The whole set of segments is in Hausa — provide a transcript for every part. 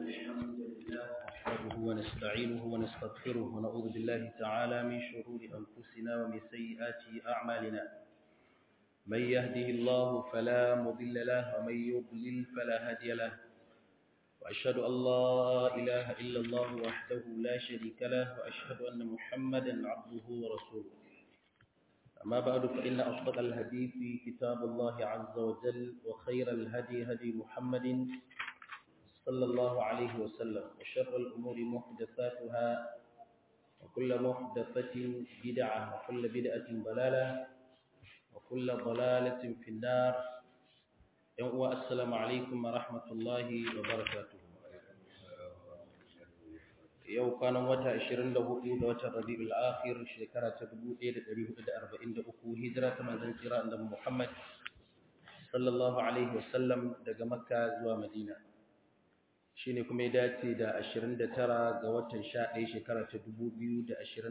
الحمد لله نحمده ونستعينه ونستغفره ونعوذ بالله تعالى من شرور أنفسنا ومن سيئات أعمالنا من يهده الله فلا مضل له ومن يضلل فلا هادي له وأشهد أن لا إله إلا الله وحده لا شريك له وأشهد أن محمدا عبده ورسوله أما بعد فإن أصدق الحديث كتاب الله عز وجل وخير الهدي هدي محمد صلى الله عليه وسلم وشر الأمور محدثاتها وكل محدثة بدعة وكل بدعة ضلالة وكل ضلالة في النار السلام عليكم ورحمة الله وبركاته yau kwanan wata 24 ga watan Rabiul Akhir shekara ta 1443 hijira ta manzon tsira annabi Muhammad sallallahu alaihi wasallam daga Makka zuwa Madina shine kuma ya dace da 29 ga watan 11 shekara ta 2021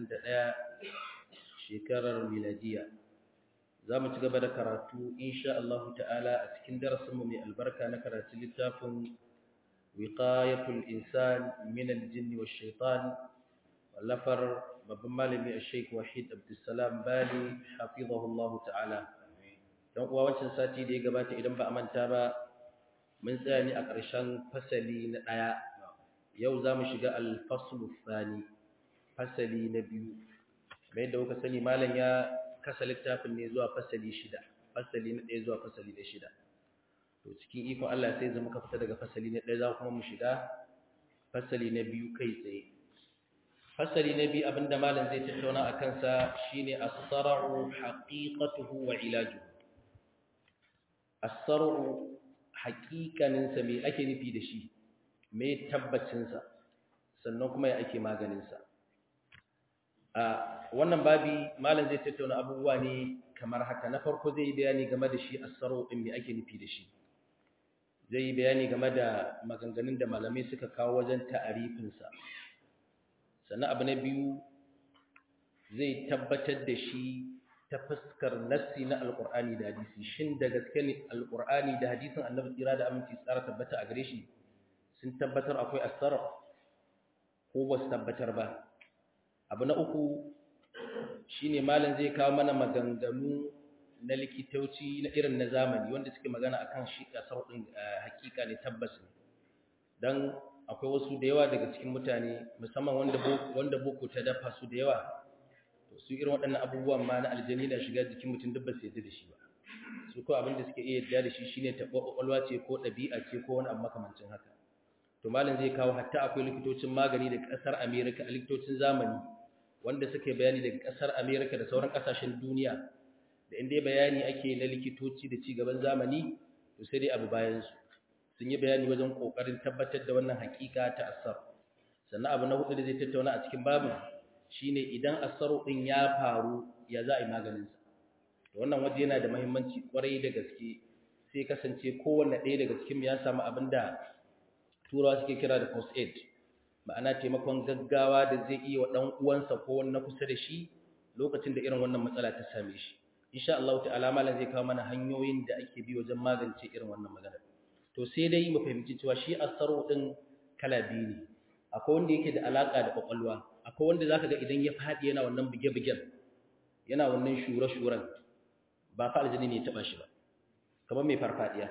shekarar miladiya zamu ci gaba da karatu insha Allah ta'ala a cikin darasinmu mai albarka na karatu littafin وقاية الإنسان من الجن والشيطان واللفر babban malami a sheik wahid abdulsalam bali hafizahullahu ta'ala don uwa wancan sati da ya gabata idan ba a manta ba mun tsaya ne a ƙarshen fasali na ɗaya yau za mu shiga alfaslu thani fasali na biyu mai yadda kuka sani malam ya kasa littafin ne zuwa fasali shida fasali na ɗaya zuwa fasali na shida to cikin ikon Allah sai zama ka fita daga fasali na ɗaya za kuma mu shiga fasali na biyu kai tsaye fasali na biyu abinda malam zai tattauna a kansa shine as-sar'u haqiqatuhu wa ilajuhu as-sar'u haqiqanin sa me ake nufi da shi me tabbacin sa sannan kuma ya ake maganin sa a wannan babi malam zai tattauna abubuwa ne kamar haka na farko zai yi bayani game da shi as-sar'u din me ake nufi da shi zai yi bayani game da maganganun da malamai suka kawo wajen ta'arifinsa sannan abu na biyu zai tabbatar da shi ta fuskar nassi na alkur'ani da hadisi shin da gaske ne alkur'ani da hadisin annabi tsira da aminci tsara tabbata a gare shi sun tabbatar akwai asara ko ba su tabbatar ba abu na uku shine malam zai kawo mana maganganu na likitoci na irin na zamani wanda suke magana akan shi kasar din hakika ne tabbas ne dan akwai wasu da yawa daga cikin mutane musamman wanda wanda boko ta dafa su da yawa to su irin waɗannan abubuwan ma na aljani na shiga jikin mutum duk ba su yadda da shi ba su ko abin da suke iya yadda da shi shine taɓa ƙwaƙwalwa ce ko ɗabi'a ce ko wani abu makamancin haka to malam zai kawo hatta akwai likitocin magani daga ƙasar America a likitocin zamani wanda suke bayani daga ƙasar America da sauran ƙasashen duniya da inda bayani ake na likitoci da cigaban zamani to sai dai abu bayan su sun yi bayani wajen kokarin tabbatar da wannan hakika ta asar sannan abu na hudu da zai tattauna a cikin babin shine idan asaru din ya faru ya za a yi maganin sa to wannan waje yana da muhimmanci kwarai da gaske sai kasance kowanne ɗaya daga cikin ya samu abin da turawa suke kira da first aid ma'ana taimakon gaggawa da zai iya wa ɗan uwansa ko wani na kusa da shi lokacin da irin wannan matsala ta same shi insha Allah ta'ala malam zai kawo mana hanyoyin da ake bi wajen magance irin wannan magana to sai dai mu fahimci cewa shi asaro din kala biyu ne akwai wanda yake da alaka da kwakwalwa akwai wanda zaka ga idan ya fadi yana wannan buge-bugen yana wannan shure-shuren ba fa aljini ne ya taba shi ba kamar mai farfadiya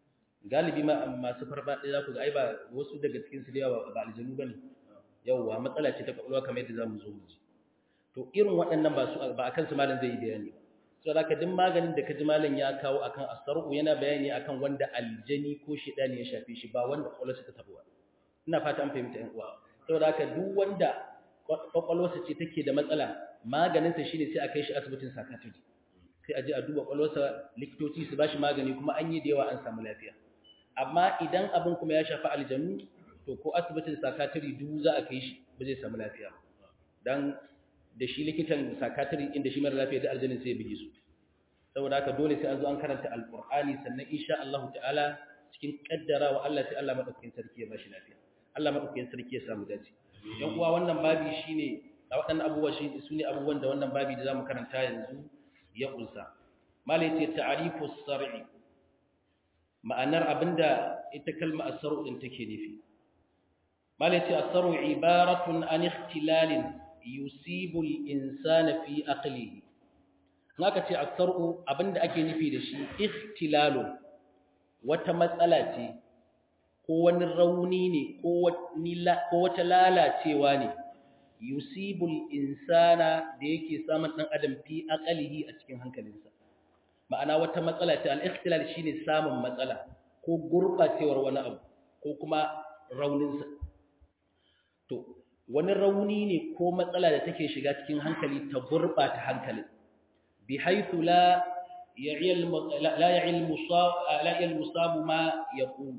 galibi ma masu farfadiya zaku ga ai ba wasu daga cikin su da yawa ba aljinu bane yawa matsala ce ta kwakwalwa kamar yadda zamu zo mu ji to irin waɗannan ba su ba akan su malam zai yi bayani ba so da duk maganin da kaji malam ya kawo akan asar'u yana bayani akan wanda aljani ko shedani ya shafe shi ba wanda kwakwalwarsa ta tabuwa ina fata an fahimta yan uwa saboda haka duk wanda kwakwalwarsa ce take da matsala maganin sa shine sai a kai shi asibitin psychiatry sai a je a duba kwakwalwarsa likitoci su bashi magani kuma an yi da yawa an samu lafiya amma idan abin kuma ya shafi aljanu to ko asibitin psychiatry duk za a kai shi ba zai samu lafiya dan da shi likitan sakatari inda shi mara lafiya da aljanin sai ya bige su saboda haka dole sai an zo an karanta alqur'ani sannan insha Allah ta'ala cikin kaddarawa Allah sai Allah madaukakin sarki ya bashi lafiya Allah madaukakin sarki ya samu dace yan uwa wannan babi shine a waɗannan abubuwa shi sune abubuwan da wannan babi da zamu karanta yanzu ya kunsa malai ce ta'rifu as-sar'i ma'anar abinda ita kalma as-sar'u din take nufi malaci asaru ibaratun an ikhtilalin yusibu al-insana fi aqlihi naka ce asaru abinda ake nufi da shi ikhtilalu wata matsala ce ko wani rauni ne ko wata lalacewa ne yusibul insana da yake samun dan adam fi aqlihi a cikin hankalinsa ma'ana wata matsala ce al-ikhtilal shine samun matsala ko gurbacewar wani abu ko kuma rauninsa to wani rauni ne ko matsala da take shiga cikin hankali ta gurbata hankalin bi haythu la ya'il la ya'il musab la ya'il musab ma yaqul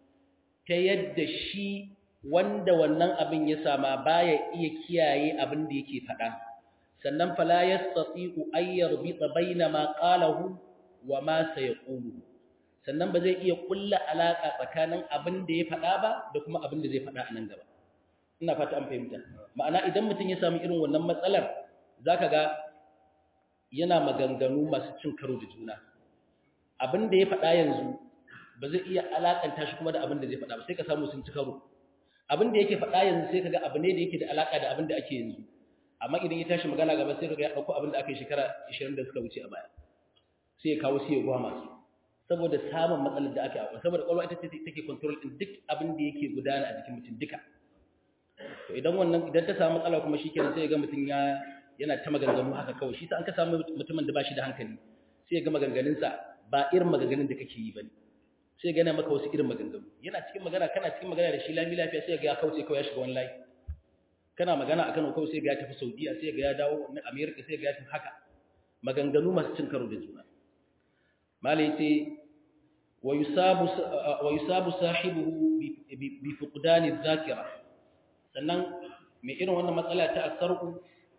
ta yadda shi wanda wannan abin ya sama baya iya kiyaye abin da yake faɗa sannan fala yastati'u ay yarbita baina ma qalahu wa ma sayaqulu sannan ba zai iya kulla alaka tsakanin abin da ya faɗa ba da kuma abin da zai faɗa a nan gaba ina fata an fahimta ma'ana idan mutum ya samu irin wannan matsalar zaka ga yana maganganu masu cin karo da juna abin da ya faɗa yanzu ba zai iya alakanta shi kuma da abin da zai faɗa ba sai ka samu sun ci karo abin da yake faɗa yanzu sai kaga abu ne da yake da alaka da abin da ake yanzu amma idan ya tashi magana gaba sai kaga ya dauko abin da aka yi shekara 20 da suka wuce a baya sai ya kawo sai ya gwa masu saboda samun matsalar da aka yi saboda kwalwa ita ce take control din duk abin da yake gudana a jikin mutum duka to idan wannan idan ta samu matsala kuma shikenan sai ya ga mutum ya yana ta maganganu haka kawai shi sa an ka samu mutumin da ba shi da hankali sai ya ga maganganunsa ba irin maganganun da kake yi bane sai ga yana maka wasu irin maganganu yana cikin magana kana cikin magana da shi lami lafiya sai ga ya kauce kawai ya shiga wani layi kana magana akan kawai sai ga ya tafi Saudiya sai ga ya dawo na America sai ga ya tafi haka maganganu masu cin karo da juna malai ce wa yusabu wa yusabu sahibuhu bi fuqdani dhakira sannan mai irin wannan matsala ta asarku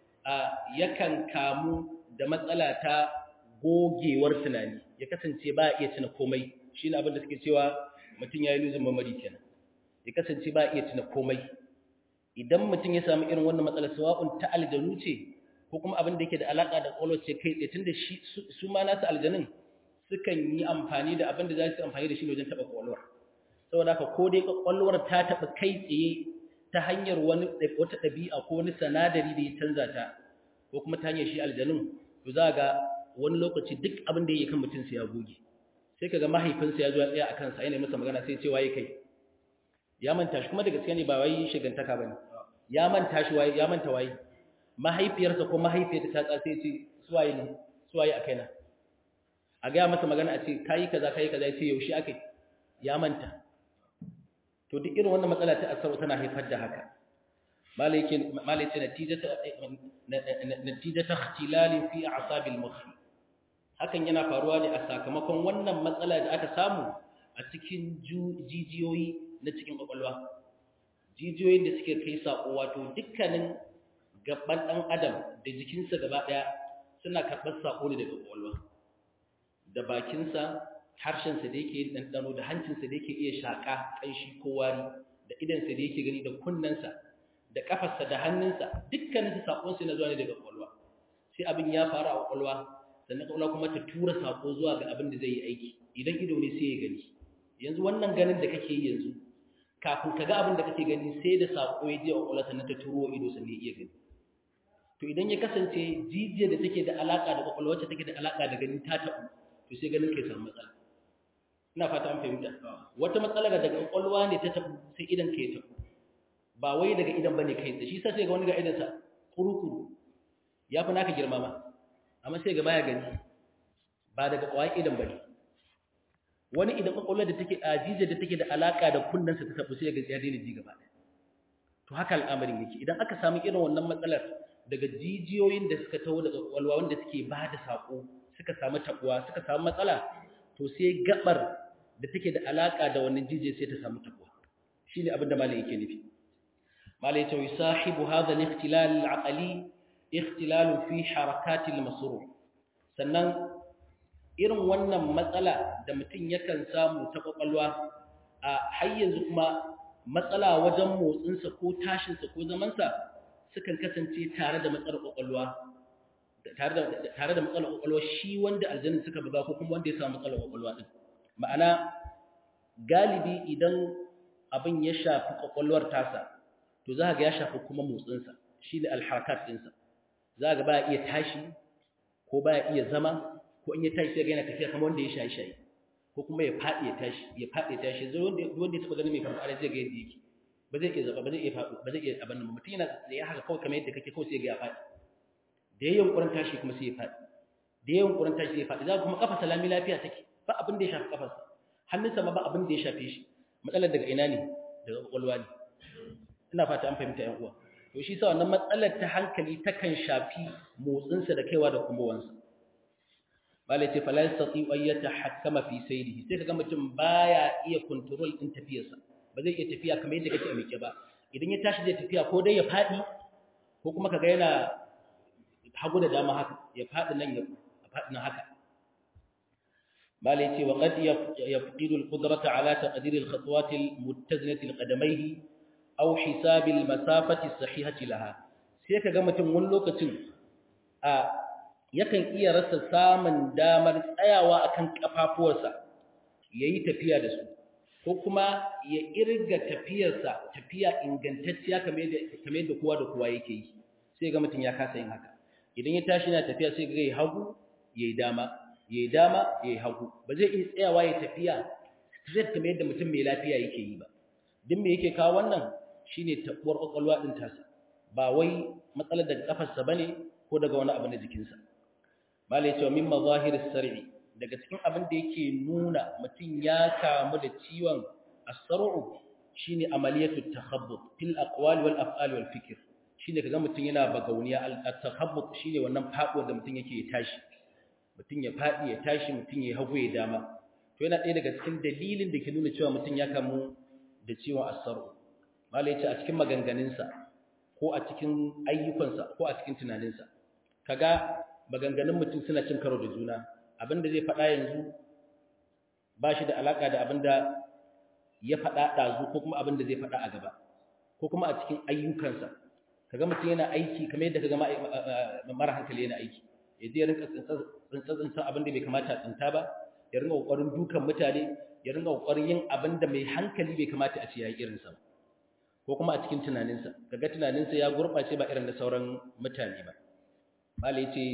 yakan kamu da matsala ta gogewar tunani ya kasance ba iya tuna komai shi ne abinda suke cewa mutum ya yi luzin mamari kenan ya kasance ba iya tuna komai idan mutum ya samu irin wannan matsalar sawa'un ta aljanu ce ko kuma abin da yake da alaka da kwallo ce kai tsaye tunda shi su ma nasu aljanun sukan yi amfani da abin da za su amfani da shi wajen taɓa kwallowar saboda haka ko dai kwallowar ta taɓa kai tsaye ta hanyar wani wata ɗabi'a ko wani sanadari da ya canza ta ko kuma ta hanyar shi aljanun to za ga wani lokaci duk abin da yake kan mutum sai ya goge sai kaga mahaifinsa ya zo ya tsaya a kansa yana masa magana sai ce waye kai ya manta shi kuma da gaskiya ne ba wai shigantaka bane ya manta shi waye ya manta waye mahaifiyarsa ko mahaifiyarta ta tsaya sai ce suwaye ne suwaye a kaina a ga masa magana a ce kai kaza kai kaza ya ce yaushe akai ya manta to duk irin wannan matsala ta asaro tana haifar da haka malai ce malai ce natijata natijata ikhtilali fi a'sabil mukh hakan yana faruwa ne a sakamakon wannan matsala da aka samu a cikin jijiyoyi na cikin kwakwalwa jijiyoyin da suke kai saƙo wato dukkanin gaban ɗan adam da jikinsa gaba ɗaya suna karɓar saƙo ne daga kwakwalwa da bakinsa harshensa da yake ɗanɗano da hancinsa da yake iya shaƙa ƙanshi ko wari da idansa da yake gani da kunnensa da ƙafarsa da hannunsa dukkanin saƙonsa na zuwa ne daga kwakwalwa sai abin ya faru a kwakwalwa sannan kwakwalwa kuma ta tura saƙo zuwa ga abin da zai yi aiki idan ido ne sai ya gani yanzu wannan ganin da kake yi yanzu kafin ka ga abin da kake gani sai da saƙo ya je a kwakwalwa sannan ta turo ido sannan ya iya gani to idan ya kasance jijiyar da take da alaƙa da kwakwalwa wacce take da alaƙa da gani ta taɓu to sai ganin kai samu matsala ina fata an fahimta wata matsala daga kwakwalwa ne ta taɓu sai idan ka ya taɓu ba wai daga idan bane kai da shi sa sai ga wani ga idansa kurukuru ya fi naka girma ma amma sai ga baya gani ba daga kwayan idan bane wani idan kwakwalwar da take ajijiyar da take da alaka da kunnensa ta taɓu sai ga ya daina ji gaba to haka al'amarin yake idan aka samu irin wannan matsalar daga jijiyoyin da suka taho daga kwakwalwa wanda suke ba da saƙo suka samu taɓuwa suka samu matsala to sai gabar da take da alaka da wannan jijiyar sai ta samu taɓuwa shine abin da malai yake nufi malai ya ce yusahibu hadha al-ikhtilal al-aqli ikhtilal fi harakat al-masrur sannan irin wannan matsala da mutum yakan samu ta kwakwalwa a har yanzu kuma matsala wajen motsinsa ko tashinsa ko zamansa sukan kasance tare da matsalar kwakwalwa tare da matsalar kwakwalwa shi wanda aljannin suka buga ko kuma wanda ya samu matsalar kwakwalwa din ma'ana galibi idan abin ya shafi kwakwalwar tasa to za ga ya shafi kuma motsinsa shi ne alharakat ɗinsa za ga ba iya tashi ko ba iya zama ko in ya tashi sai ga yana tafiya kamar wanda ya shayi shayi ko kuma ya faɗi ya tashi ya faɗi ya tashi zai wanda wanda ya taɓa ganin mai farfara zai ga yadda yake ba zai iya zaba ba zai iya faɗo ba zai iya abin nan mutum yana tsaye haka kawai kamar yadda kake kawai sai ga ya faɗi da yayin kurin tashi kuma sai ya faɗi da yayin kurin tashi sai ya faɗi za kuma kafa salami lafiya take ba abin da ya shafi kafarsa hannunsa ma ba abin da ya shafe shi matsalar daga ina ne daga kwakwalwa ne ina fata an fahimta yan uwa to shi sa wannan matsalar ta hankali takan shafi motsinsa da kaiwa da kumowansa malai ce fala yastati an yatahakkama fi sayrihi sai kaga mutum baya iya control din tafiyarsa ba zai iya tafiya kamar yadda kake a miƙe ba idan ya tashi zai tafiya ko dai ya fadi ko kuma kaga yana hagu da dama haka ya fadi nan ya fadi nan haka malai ce wa qad yafqidu al-qudrata ala taqdir al-khatwat al-muttazinati li-qadamayhi aw hisab al-masafati as-sahihati laha sai kaga mutum wani lokacin a yakan iya rasa samun damar tsayawa akan kafafuwarsa yayi tafiya da su ko kuma ya irga tafiyarsa tafiya ingantacciya kamar yadda kamar yadda kowa da kowa yake yi sai ga mutum ya kasa yin haka idan ya tashi yana tafiya sai ga yayi hagu yayi dama yayi dama yayi hagu ba zai iya tsayawa ya tafiya straight kamar yadda mutum mai lafiya yake yi ba duk me yake kawo wannan shine tabuwar kwakwalwa din tasa ba wai matsalar daga kafarsa bane ko daga wani abu na jikinsa malai cewa min mazahiris sar'i daga cikin abin da yake nuna mutum ya kamu da ciwon as-sar'u shine amaliyatu takhabbut fil aqwali wal af'ali wal fikr shine kaga mutum yana bagauniya al-takhabbut shine wannan faduwar da mutum yake tashi mutum ya fadi ya tashi mutum ya hagu ya dama to yana ɗaya daga cikin dalilin da ke nuna cewa mutum ya kamu da ciwon as-sar'u malai ce a cikin maganganunsa ko a cikin ayyukansa ko a cikin tunaninsa kaga maganganun mutum suna cin karo da juna abinda zai faɗa yanzu ba shi da alaƙa da abinda ya faɗa ɗazu ko kuma abinda zai faɗa a gaba ko kuma a cikin ayyukansa kaga mutum yana aiki kamar yadda kaga mara hankali yana aiki ya je ya rinka tsintsa abinda bai kamata a tsinta ba ya rinka ƙoƙarin dukan mutane ya rinka ƙoƙarin yin abinda mai hankali bai kamata a ce ya yi irinsa ba ko kuma a cikin tunaninsa kaga tunaninsa ya gurɓace ba irin da sauran mutane ba malai ce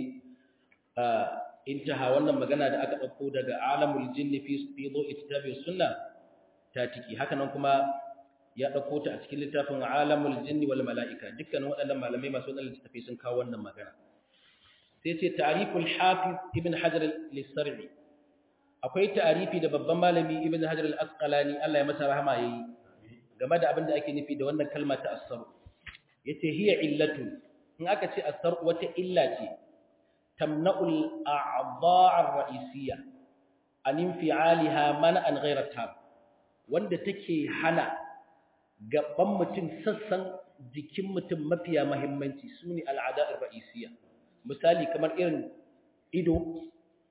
intaha wannan magana da aka ɗauko daga alamul jinni fi fi dho'i kitabi sunna ta tiki haka nan kuma ya ɗauko ta a cikin littafin alamul jinni wal mala'ika dukkan waɗannan malamai masu waɗannan littafi sun kawo wannan magana sai ce ta'riful hafiz ibn hajar al-sar'i akwai ta'rifi da babban malami ibn hajar al-asqalani Allah ya masa rahama yayi game da abin da ake nufi da wannan kalma ta as-sar'u yace hiya illatu in aka ce as-sar'u wata illa ce تمنع الأعضاء الرئيسية عن انفعالها منعا غير تام wanda take hana gaban mutum sassan jikin mutum mafiya muhimmanci sune al'ada'ir ra'isiyya misali kamar irin ido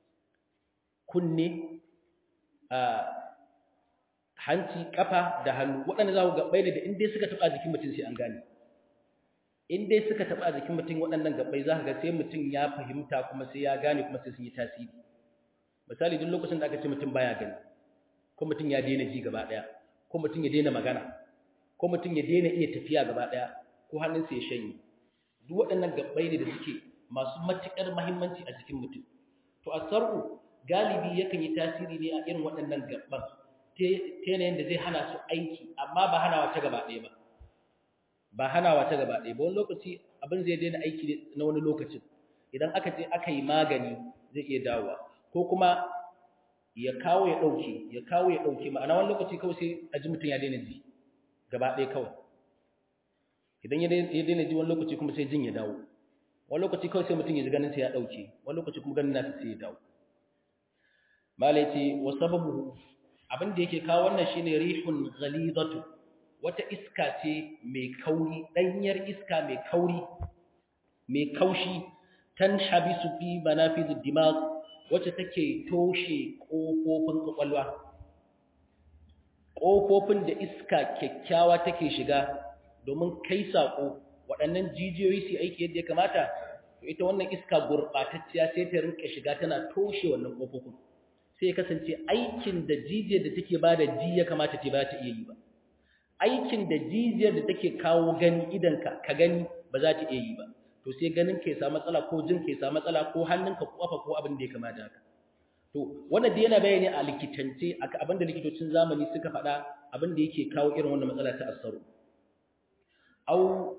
kunne a hanci kafa da hannu waɗanda za ku gabbai ne da inda suka taɓa jikin mutum sai an gane in dai suka taɓa a jikin mutum waɗannan gabbai za ka ga sai mutum ya fahimta kuma sai ya gane kuma sai sun yi tasiri misali duk lokacin da aka ce mutum baya gani ko mutum ya daina ji gaba ɗaya ko mutum ya daina magana ko mutum ya daina iya tafiya gaba ɗaya ko hannunsa ya shanye duk waɗannan gabbai ne da suke masu matuƙar muhimmanci a jikin mutum to a sarku galibi yakan yi tasiri ne a irin waɗannan gabban ta yanayin da zai hana su aiki amma ba hanawa ta gaba ɗaya ba ba hanawa ta gaba ɗaya ba wani lokaci abin zai daina aiki na wani lokacin idan aka je aka yi magani zai iya dawowa ko kuma ya kawo ya ɗauke ya kawo ya ɗauke ma'ana wani lokaci kawai sai a ji mutum ya daina ji gaba ɗaya kawai idan ya daina ji wani lokaci kuma sai jin ya dawo wani lokaci kawai sai mutum ya ji ganin sai ya ɗauke wani lokaci kuma ganin nasa sai ya dawo malai ce wa sababu abin da yake kawo wannan shine rihun ghalidatu wata iska ce mai kauri ɗanyar iska mai kauri mai kaushi tan habisu fi manafizu dimag wacce take toshe ƙofofin ƙwaƙwalwa ƙofofin da iska kyakkyawa take shiga domin kai saƙo waɗannan jijiyoyi su aiki yadda ya kamata to ita wannan iska gurɓatacciya sai ta rinka shiga tana toshe wannan ƙofofin sai ya kasance aikin da jijiyar da take ba da ji ya kamata ta ba ta iya yi ba aikin da jijiyar da take kawo gani idanka ka gani ba za ta iya yi ba to sai ganin ka ya samu matsala ko jin ka ya samu matsala ko hannunka ko kafa ko abin da ya kamata haka to wannan da yana bayani a likitance abin da likitocin zamani suka faɗa abin da yake kawo irin wannan matsala ta asaru au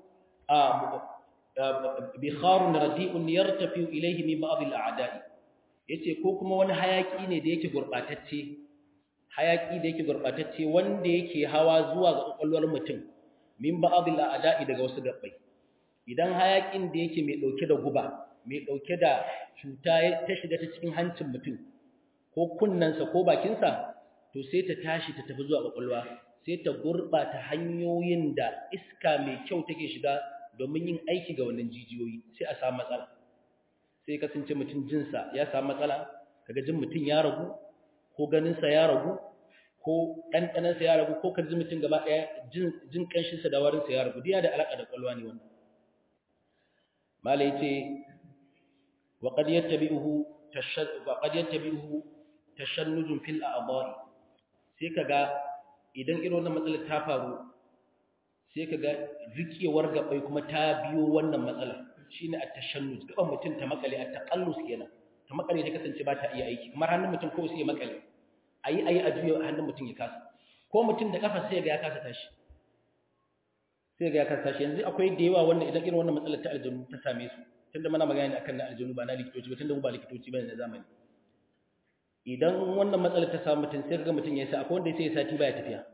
bikharun radi'un yartafi ilayhi min ba'd al-a'da'i yace ko kuma wani hayaki ne da yake gurbatacce hayaki da yake gurbatacce wanda yake hawa zuwa ga kokolwar mutum min ba'd al-a'da'i daga wasu gabbai idan hayakin da yake mai dauke da guba mai dauke da cuta ta shiga ta cikin hancin mutum ko kunnansa ko bakinsa to sai ta tashi ta tafi zuwa kokolwa sai ta gurbata hanyoyin da iska mai kyau take shiga domin yin aiki ga wannan jijiyoyi sai a samu matsala sai kasance mutum jinsa ya samu matsala kaga jin mutum ya ragu ko ganinsa ya ragu ko ɗanɗanansa ya ragu ko kaji mutum gaba ɗaya jin ƙanshinsa da warinsa ya ragu diya da alaƙa da ƙwalwa ne wannan mala ya ce wa qad yattabi'uhu wa qad yattabi'uhu tashannujun fil a'dha'i sai kaga idan irin wannan matsalar ta faru sai kaga rikewar gabai kuma ta biyo wannan matsalar shine at-tashannuj gaban mutum ta makale at-taqallus kenan ta makale ta kasance ba ta iya aiki kamar hannun mutum kawai sai ya makale ayi ayi a juyo hannun mutum ya kasa ko mutum da kafa sai ga ya kasa tashi sai ga ya kasa tashi yanzu akwai da yawa wannan idan irin wannan matsalar ta aljanu ta same su tunda muna magana ne akan na aljanu ba na likitoci ba tunda mu ba likitoci bane na zamani idan wannan matsalar ta samu mutum sai ga mutum ya sa akwai wanda sai ya sati baya tafiya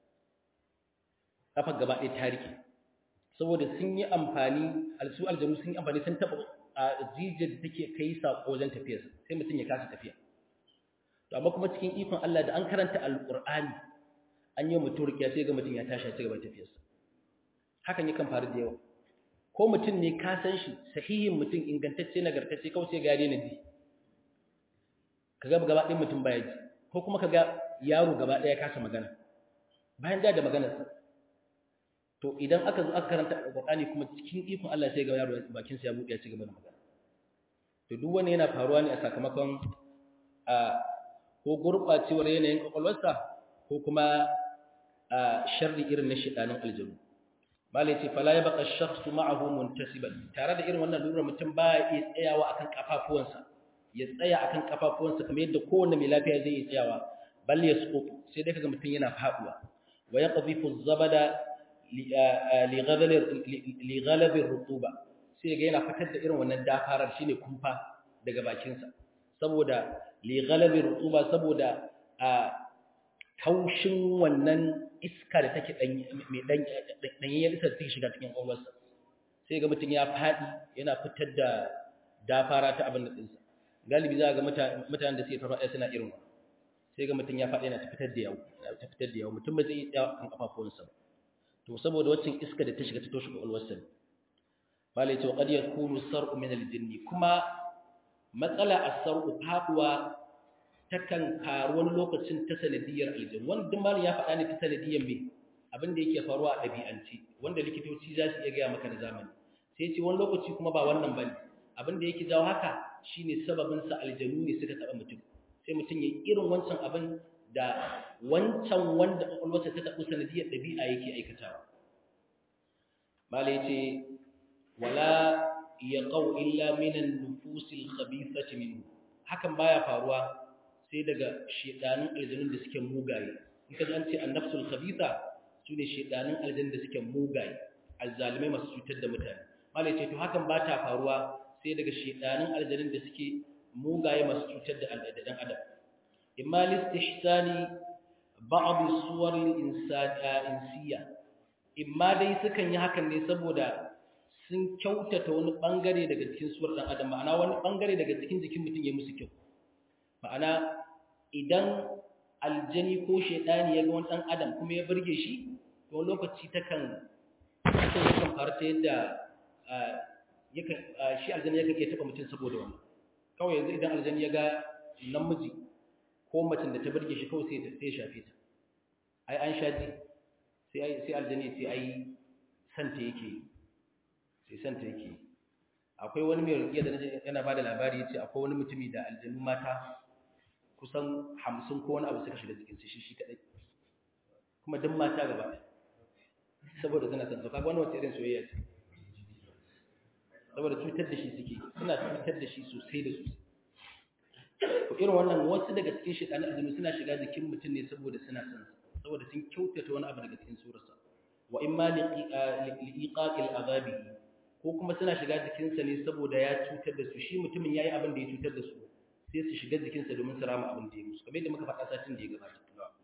kafar gaba ɗaya ta rike saboda sun yi amfani alsu aljanu sun yi amfani sun taɓa a jijiyar da take kai saƙo wajen tafiyar sai mutum ya kasa tafiya to amma kuma cikin ikon Allah da an karanta alƙur'ani an yi mutum rikiya sai ga mutum ya tashi ya ci gaba tafiyarsa hakan yakan faru da yawa ko mutum ne ka san shi sahihin mutum ingantacce nagartacce kawai sai ga ya daina ji kaga gaba ɗayan mutum baya ji ko kuma kaga yaro gaba ɗaya ya kasa magana bayan da da maganarsa to idan aka zo aka karanta alqur'ani kuma cikin ikon Allah sai ga yaro bakin sa ya buɗe ya ci gaba da magana to duk wani yana faruwa ne a sakamakon a ko gurbacewar yanayin kwakwalwarsa ko kuma a sharri irin na shedanin aljanu malai ce fala yabqa ash-shakhsu ma'ahu muntasiban tare da irin wannan lura mutum ba ya iya tsayawa akan kafafuwansa ya tsaya akan kafafuwansa kamar yadda kowanne mai lafiya zai iya tsayawa bal yasqutu sai dai kaga mutum yana faduwa wa yaqdhifu az-zabada li ghalabi rutuba sai ga yana fitar da irin wannan dafarar shine kumfa daga bakinsa saboda li ghalabi rutuba saboda a taushin wannan iska da take dan mai dan danyen iska da take shiga cikin ƙwaƙwalwarsa sai ga mutum ya fadi yana fitar da dafara ta abin da dinsa galibi za ga mutanen da suke farfaɗa suna irin wannan sai ga mutum ya faɗi yana ta fitar da yawo ta fitar da yawo mutum ba zai iya kan kafafuwansa ba to saboda waccan iska da ta shiga ta toshe kwakwalwarsa ne malai ce wa qad yakunu sar'u min al-jinn kuma matsala as-sar'u faduwa takan faru wani lokacin ta sanadiyar aljin wanda duk malai ya faɗa ne ta sanadiyar me abin da yake faruwa a ɗabi'anci wanda likitoci za su iya gaya maka da zamani sai ce wani lokaci kuma ba wannan bane abin da yake jawo haka shine sababin sa aljanu ne suka taba mutum sai mutum ya irin wancan abin da wancan wanda kwakwalwarsa ta taɓo sanadiyar ɗabi'a yake aikatawa mala ya ce wala ya ƙau illa minan nufusil khabithati minhu hakan baya faruwa sai daga shedanin aljanun da suke mugaye in ka an ce annafsul khabitha sune shedanin aljanun da suke mugaye azzalimai masu cutar da mutane mala ya ce to hakan ba ta faruwa sai daga shedanin aljanun da suke mugaye masu cutar da dan adam imma listihsani ba'd suwar insaniya imma dai sukan yi hakan ne saboda sun kyautata wani bangare daga cikin suwar dan adam ma'ana wani bangare daga cikin jikin mutum ya musu kyau ma'ana idan aljani ko shedani ya ga wani dan adam kuma ya burge shi to lokaci takan takan faru ta yadda yakan shi aljani yakan iya taba mutum saboda wannan kawai yanzu idan aljani ya ga namiji ko macin da ta burge shi kawai sai ta sai shafe ta ai an shaji sai sai aljani sai ai santa yake sai santa yake akwai wani mai rukiya da yana bada labari yace akwai wani mutumi da aljanu mata kusan 50 ko wani abu suka shiga cikin shi shi kadai kuma duk mata gaba ɗaya saboda suna son kaga wannan wace irin soyayya ce saboda cutar da shi suke suna cutar da shi sosai da sosai ko irin wannan wasu daga cikin shaytanin aljinu suna shiga jikin mutum ne saboda suna son sa saboda sun kyautata wani abu daga cikin surarsa wa imma liqaqil azabi ko kuma suna shiga jikinsa ne saboda ya cutar da su shi mutumin yayi abin da ya cutar da su sai su shiga jikinsa domin su rama abin da ya musu kamar yadda muka faɗa satin da ya gabata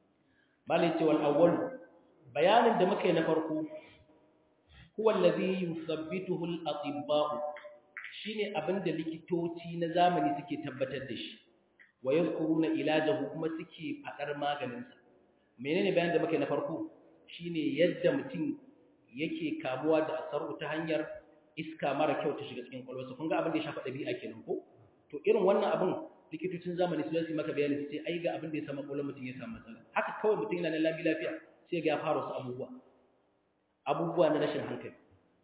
malai ce wal awwal bayanin da muka yi na farko huwa allazi yuthabbituhu al atibba'u shine abin da likitoci na zamani suke tabbatar da shi wa yadhkuruna ilajahu kuma suke faɗar maganin sa menene bayanin da muka yi na farko shine yadda mutum yake kamuwa da asaru ta hanyar iska mara kyau ta shiga cikin kwalwarsa kun ga abin da ya shafa ɗabi'a kenan ko to irin wannan abin likitocin zamani su zai maka bayani sai ai ga abin da ya samu kwallon mutum ya samu matsala haka kawai mutum yana nan lafiya lafiya sai ga ya fara wasu abubuwa abubuwa na rashin hankali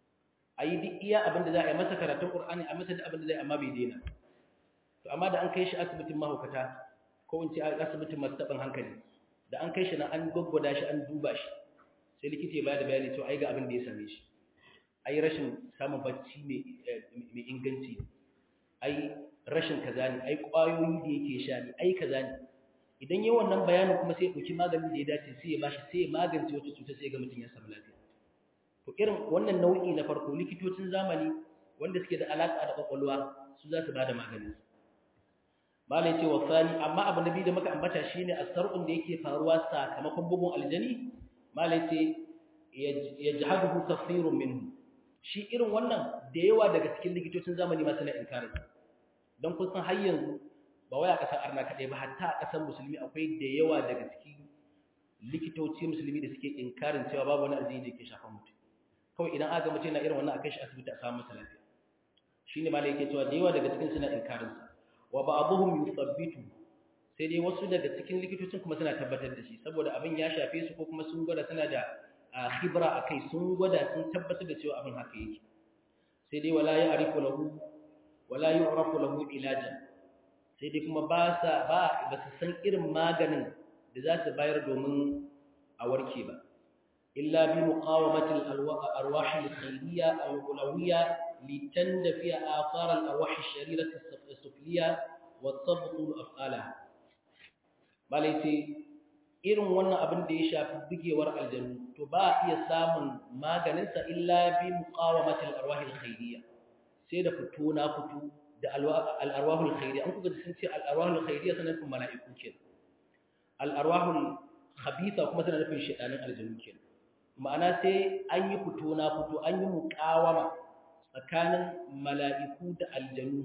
a yi duk iya abin da za a yi masa karatun ƙur'ani a masa da abin da zai amma bai daina to amma da an kai shi asibitin mahaukata ko in ce asibitin masu taɓin hankali da an kai shi na an gwaggwada shi an duba shi sai likita ya bayar da bayani to ai ga abin da ya same shi ai rashin samun bacci mai inganci ai rashin kaza ne ai ƙwayoyi da yake sha ne ai kaza ne idan yi wannan bayanin kuma sai ya ɗauki maganin da ya dace sai ya bashi sai ya magance wata cuta sai ga mutum ya samu lafiya to irin wannan nau'i na farko likitocin zamani wanda suke da alaƙa da ƙwaƙwalwa su za su ba da maganin malai ce wa sani amma abu na biyu da muka ambata shine asar'un da yake faruwa sakamakon bugun aljani malai ce yajhaduhu kathirun minhu shi irin wannan da yawa daga cikin likitocin zamani ma suna inkarin don kun san har yanzu ba wai a ƙasar arna kaɗai ba hatta a ƙasar musulmi akwai da yawa daga cikin likitoci musulmi da suke inkarin cewa babu wani aljini da ke shafan mutum kawai idan aka mutum na irin wannan a kai shi asibiti a samu masa lafiya shi ne malai yake cewa da yawa daga cikin suna inkarin sa wa ba'dhum yuthabbitu sai dai wasu daga cikin likitocin kuma suna tabbatar da shi saboda abin ya shafe su ko kuma sun gwada suna da khibra akai sun gwada sun tabbatar da cewa abin haka yake sai dai wala ya'rifu lahu wala yu'rafu lahu ilajan sai dai kuma ba sa ba ba su san irin maganin da za su bayar domin a warke ba illa bi muqawamati al-arwah al-khayriyya al-ulawiyya litandafi athar al-arwah al-sharirah as-sufliyya wa tabtu af'alaha balai sai irin wannan abin da ya shafi bugewar aljanu to ba a iya samun maganinsa illa bi muqawamati al-arwah al-khayriyya sai da fito na fito da al-arwah al-khayriyya an kuka sun ce al-arwah al-khayriyya sanan kuma mala'iku kenan al-arwah al-khabitha kuma sanan nufin shedanin aljanu kenan ma'ana sai an yi fito na fito an yi muqawama tsakanin mala'iku da aljanu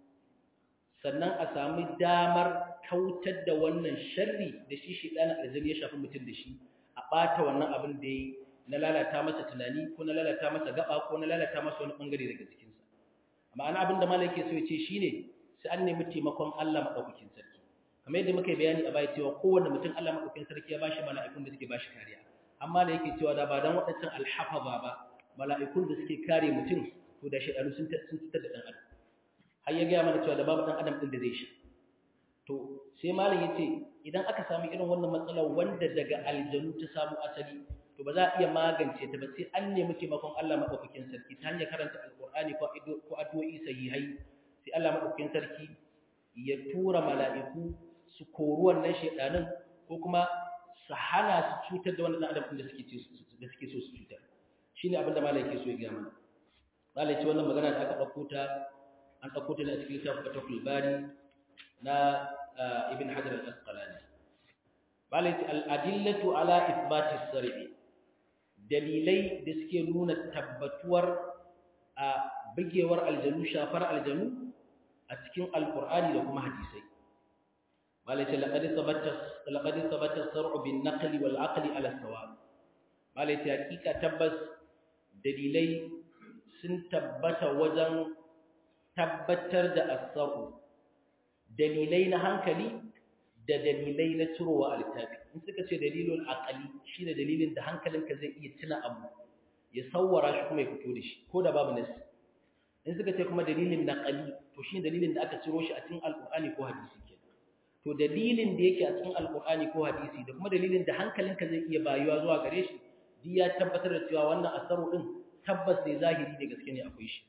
sannan a sami damar kautar da wannan sharri da shi shedanin aljanu ya shafi mutum da shi a ɓata wannan abin da ya na lalata masa tunani ko na lalata masa gaba ko na lalata masa wani bangare daga jikinsa ma'ana abin da malaka so ya ce shine sai an nemi taimakon Allah madaukakin sarki kamar yadda muka yi bayani a baya cewa kowanne mutum Allah madaukakin sarki ya bashi mala'ikun da suke bashi kariya amma da yake cewa da ba dan waɗancan alhafaza ba mala'ikun da suke kare mutum to da shedanu sun sun fitar da dan adam har ya ga mana cewa da babu dan adam din da zai shi to sai malam yace idan aka samu irin wannan matsalar wanda daga aljanu ta samu asali to ba za a iya magance ta ba sai an nemi taimakon Allah madaukakin sarki ta hanyar karanta alqur'ani ko ko addu'o'i sahihai sai Allah madaukakin sarki ya tura mala'iku su kori wannan shedanin ko kuma su hana su cutar da wannan adam da suke da suke so su cutar shine abin da malai yake so ya ga mana malai ce wannan magana da aka dauko ta an dauko ta ne a cikin littafin Fathul Bari na Ibn Hajar al-Asqalani malai ce al-adillatu ala ithbati as-sar'i dalilai da suke nuna tabbatuwar a bigewar aljanu shafar aljanu a cikin alkur'ani da kuma hadisai malaita laqad sabata laqad sabata sar'u bin naqli wal aqli ala sawab malaita hakika tabbas dalilai sun tabbata wajen tabbatar da as-sar'u dalilai na hankali da dalilai na cirowa a littafi in suka ce dalilul aqali shine dalilin da hankalinka zai iya tuna abu ya sawwara shi kuma ya fito da shi ko da babu nasi in suka ce kuma dalilin naqali to shine dalilin da aka ciro shi a cikin alqur'ani ko hadisi kenan to dalilin da yake a cikin alqur'ani ko hadisi da kuma dalilin da hankalinka zai iya bayuwa zuwa gare shi duk ya tabbatar da cewa wannan asaru din tabbas ne zahiri da gaske ne akwai shi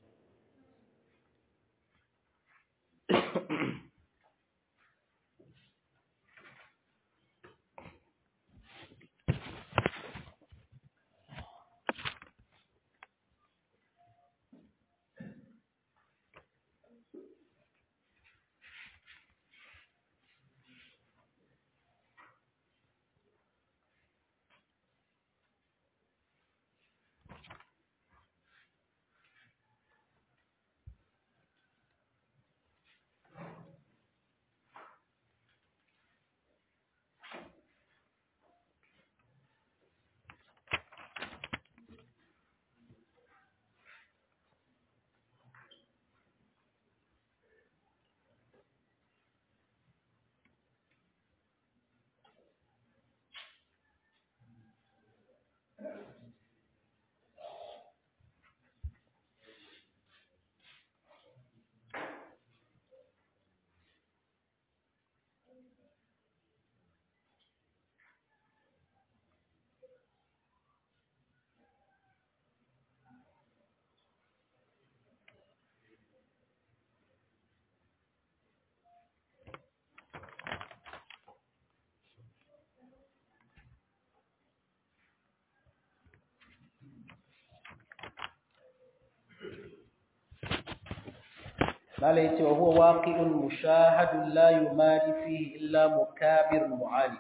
قال يتي وهو واقع مشاهد لا يماري فيه إلا مكابر معالي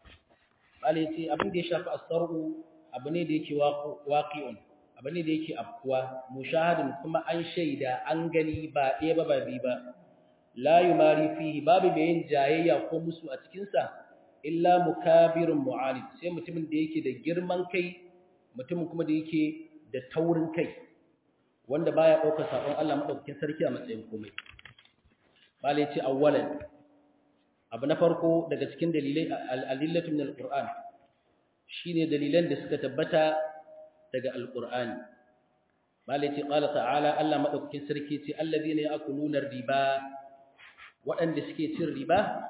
قال يتي abin da ya shafi asar'u abu ne da yake waqi'un abu ne da yake afkuwa mushahadin kuma an shaida an gani ba ɗaya ba ba biyu ba la yumari fihi babu mai yin jayayya ko musu a cikin sa illa mukabirun mu'alid sai mutumin da yake da girman kai mutumin kuma da yake da taurin kai wanda baya ɗaukar saƙon Allah maɗaukakin sarki a matsayin komai. Bale ce awwalan abu na farko daga cikin dalilai al'adillatu min al-Qur'an shine dalilan da suka tabbata daga al-Qur'ani. Bale ce qala ta'ala Allah maɗaukakin sarki ce alladhina ya'kuluna riba waɗanda suke cin riba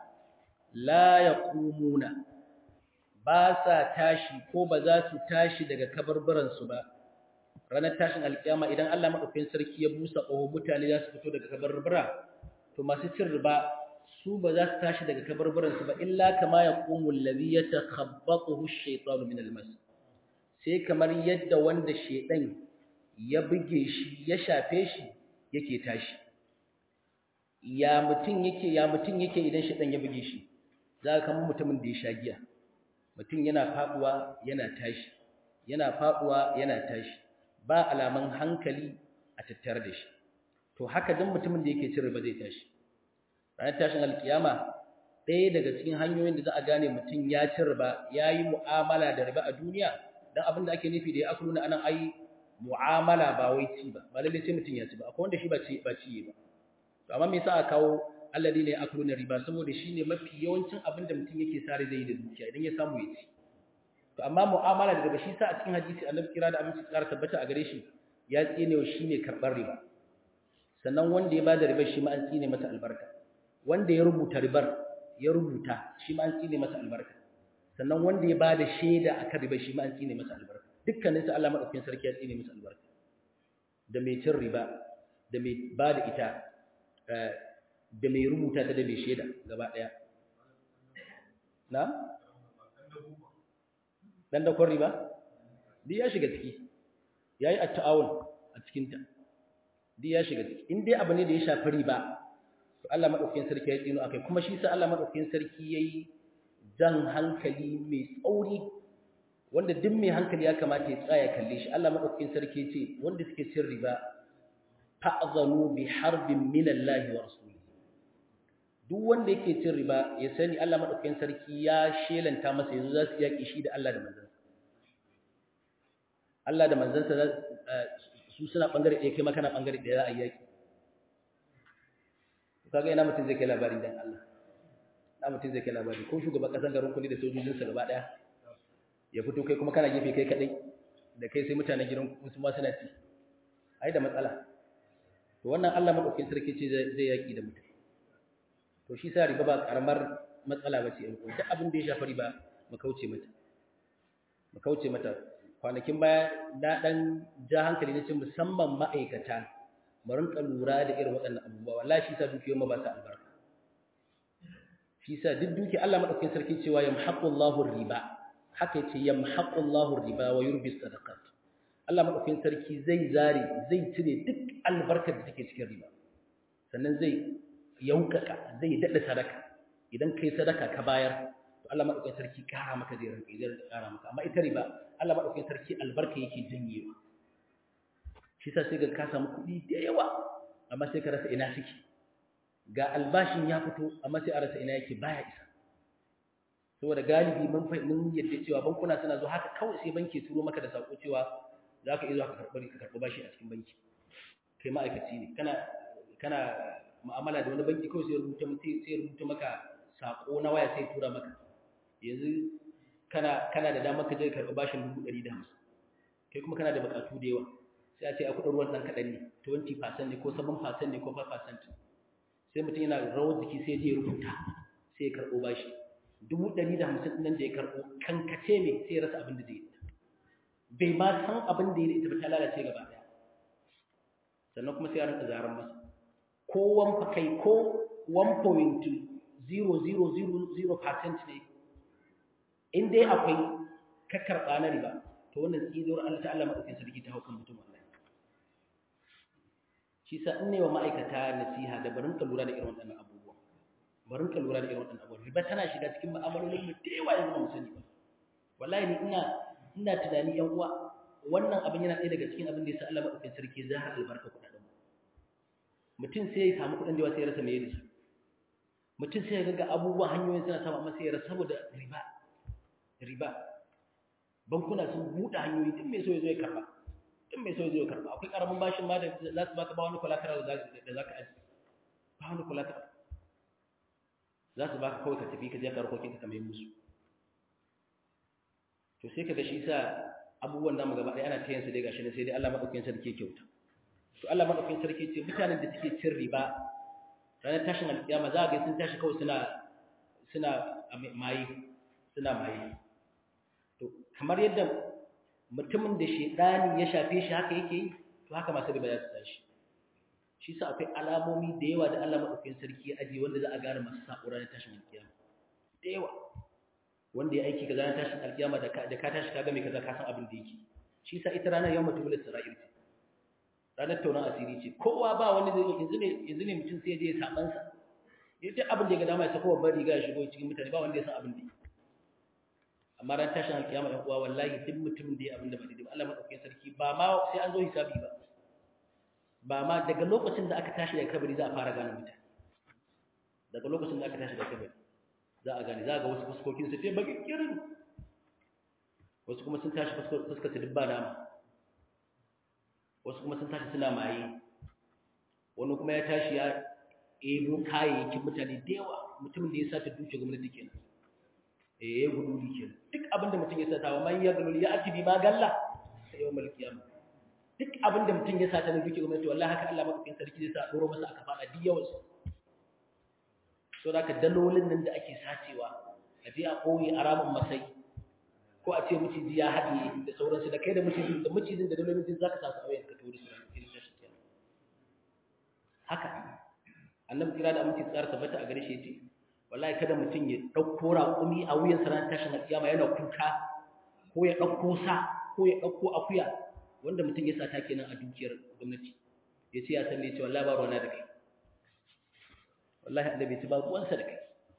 la yaqumuna ba sa tashi ko ba za su tashi daga kabarbaransu ba ranar tashin alkiyama idan Allah madaukakin sarki ya busa ƙaho mutane za su fito daga kabarbara to masu cin riba su ba za su tashi daga kabarbaran su ba illa kama yaqumu alladhi yatakhabbathu ash-shaytanu min al-mas sai kamar yadda wanda shedan ya buge shi ya shafe shi yake tashi ya mutun yake ya mutun yake idan shedan ya buge shi za ka kamar mutumin da ya sha giya mutum yana faduwa yana tashi yana faduwa yana tashi ba alaman hankali a tattare da shi to haka dan mutumin da yake cin riba zai tashi ranar tashin alkiyama ɗaya daga cikin hanyoyin da za a gane mutum ya ci riba ya yi mu'amala da riba a duniya don abin da ake nufi da ya akulu na anan ai mu'amala ba wai ci ba ba lalle sai mutum ya ci ba akwai wanda shi ba ci ba ci ba to amma me yasa a kawo alladhi ne akulu na riba saboda shine mafi yawancin abin da mutum yake sare zai yi da dukiya idan ya samu ya ci to amma mu'amala daga shi sa a cikin hadisi annabi kira da aminci tsara tabbata a gare shi ya tsine wa shine karbar riba sannan wanda ya bada riba shi ma an tsine masa albarka wanda ya rubuta ribar ya rubuta shi ma an tsine masa albarka sannan wanda ya bada shaida akan riba shi ma an tsine masa albarka dukkanin su Allah madaukakin sarki ya tsine masa albarka da mai cin riba da mai bada ita da mai rubuta ta da mai shaida gaba daya na dan da riba duk ya shiga ciki yayi at-ta'awun a cikin ta duk ya shiga ciki in dai abu ne da ya shafi riba to Allah madaukakin sarki ya tsino akai kuma shi sa Allah madaukakin sarki yayi jan hankali mai tsauri wanda duk mai hankali ya kamata ya tsaya kalle shi Allah madaukakin sarki ya ce wanda suke cin riba ta'zanu bi harbin min Allah wa rasulihi duk wanda yake cin riba ya sani Allah madaukakin sarki ya shelanta masa yanzu za su yaki shi da Allah da manzansa Allah da manzansa su suna bangare ɗaya kai makana bangare ɗaya za a yaki kaga ina mutum zai kai labari dan Allah na mutum zai kai labari ko shugaban kasan garin kudi da sojojinsa gaba ɗaya ya fito kai kuma kana gefe kai kadai da kai sai mutanen gidan su ma suna ci ai da matsala to wannan Allah madaukakin sarki ce zai yaki da mutum to shi sa riba ba karamar matsala ba ce in ko duk abin da ya shafi riba mu kauce mata mu kauce mata kwanakin baya na dan ja hankali na ce musamman ma'aikata mu rinka lura da irin waɗannan abubuwa wallahi shi sa dukiyoyin mu ba su albarka shi sa duk duki Allah madaukakin sarki cewa yamhaqullahu riba haka yace yamhaqullahu riba wa yurbi sadaqat Allah madaukakin sarki zai zare zai cire duk albarkar da take cikin riba sannan zai yaukaka zai dada sadaka idan kai sadaka ka bayar to Allah madaukakin sarki kara maka zai ranka zai kara maka amma ita riba Allah madaukakin sarki albarka yake janyewa shi sa sai ga ka samu kuɗi da yawa amma sai ka rasa ina suke ga albashin ya fito amma sai a rasa ina yake baya isa saboda galibi mun mun yadda cewa bankuna suna zo haka kawai sai banki turo maka da sako cewa za ka iya zuwa ka karɓi ka karɓi bashi a cikin banki kai ma'aikaci ne kana kana mu'amala da wani banki kawai sai rubuta sai rubuta maka sako na waya sai tura maka yanzu kana kana da damar ka je ka karɓi bashin dubu ɗari da hamsin kai kuma kana da buƙatu da yawa sai a ce a kuɗin ruwan ɗan kaɗan ne 20% ne ko 7% ne ko 5% sai mutum yana rawar jiki sai je rubuta sai ya karɓo bashi dubu ɗari da hamsin nan da ya karɓo kankace ne sai ya rasa abin da zai yi bai ma san abin da ya yi ita ba ta lalace gaba ɗaya sannan kuma sai ya rinka zaren masa ko wanfa kai ko 1.0000% ne in dai akwai ka karɓa na riba to wannan tsinuwar Allah ta Allah maɗaukin sarki ta hau kan mutum wallahi shi sa in ne wa ma'aikata nasiha da barin ka lura da irin waɗannan abubuwa barin ka lura da irin waɗannan abubuwa riba tana shiga cikin mu'amalolin mu da yawa yanzu ba mu sani ba wallahi ni ina ina tunani yan uwa wannan abin yana ɗaya daga cikin abin da yasa Allah madaukakin sarki za ha albarka kuɗaɗen mu mutum sai ya samu kuɗin da yawa sai ya rasa me da su mutum sai ya ga abubuwan hanyoyin suna samu amma sai ya rasa saboda riba riba bankuna sun buɗe hanyoyi tun mai so ya zo ya karɓa in mai so zai karba akwai karamin bashin ma da za su baka ba wani collateral da za ka aji ba wani collateral za su baka kawai ka tafi ka je ka harkokin ka kamar musu to sai ka ga shi sa abubuwan namu gaba ɗaya ana ta yin su dai gashi ne sai dai Allah madaukakin sarki kyauta to Allah madaukakin sarki ce mutanen da suke cin riba ranar tashin alƙiyama za a ga sun tashi kawai suna suna maye suna maye to kamar yadda mutumin da shedani ya shafe shi haka yake yi to haka masu riba za su tashi shi sa akwai alamomi da yawa da Allah madaukakin sarki ya ajiye wanda za a gane masu sako ranar tashin alkiyama da yawa wanda ya aiki kaza ranar tashin alkiyama da ka da ka tashi kaga mai kaza ka san abin da yake shi sa ita ranar yawma tubul sara'ir ce ranar tauran asiri ce kowa ba wani zai yanzu ne yanzu ne mutum sai ya je ya saban sa ya ce abin da ya ga dama ya sako babbar riga ya shigo cikin mutane ba wanda ya san abin da yake amma ran tashin alkiyama ɗan uwa wallahi duk mutumin da ya abin da ba daidai ba Allah madaukakin sarki ba ma sai an zo hisabi ba ba ma daga lokacin da aka tashi daga kabari za a fara gane mutane daga lokacin da aka tashi daga kabari za a gane za a ga wasu fuskokin su sai baki kirin wasu kuma sun tashi fuskar su dubba dama wasu kuma sun tashi suna maye wani kuma ya tashi ya ebo kayayyakin mutane da yawa mutumin da ya sata duke gwamnati kenan eh guduli kenan duk abinda mutum ya sata wa man ya gululi ya atibi ma galla sai yawmal qiyamah duk abinda mutum ya sata ne duke gwamnati wallahi haka Allah madaukakin sarki zai sa doro masa aka fada duk yawan su so da ka dalolin nan da ake sacewa a je a koyi a ramin masai ko a ce miciji ya haɗe da sauransu da kai da micijin da micijin da dalolin din zaka sa su a wayan ka tori su irin tashin kiyama haka annabi kira da aminci tsara tabbata a gare shi yace wallahi kada mutum ya ɗauko raƙumi a wuyan ranar tashin alƙiyama yana kuka ko ya ɗauko sa ko ya ɗauko akuya wanda mutum ya sata kenan a dukiyar gwamnati ya ce ya san me ce wallahi ba ruwana da kai wallahi Allah bai ci ba ruwansa da kai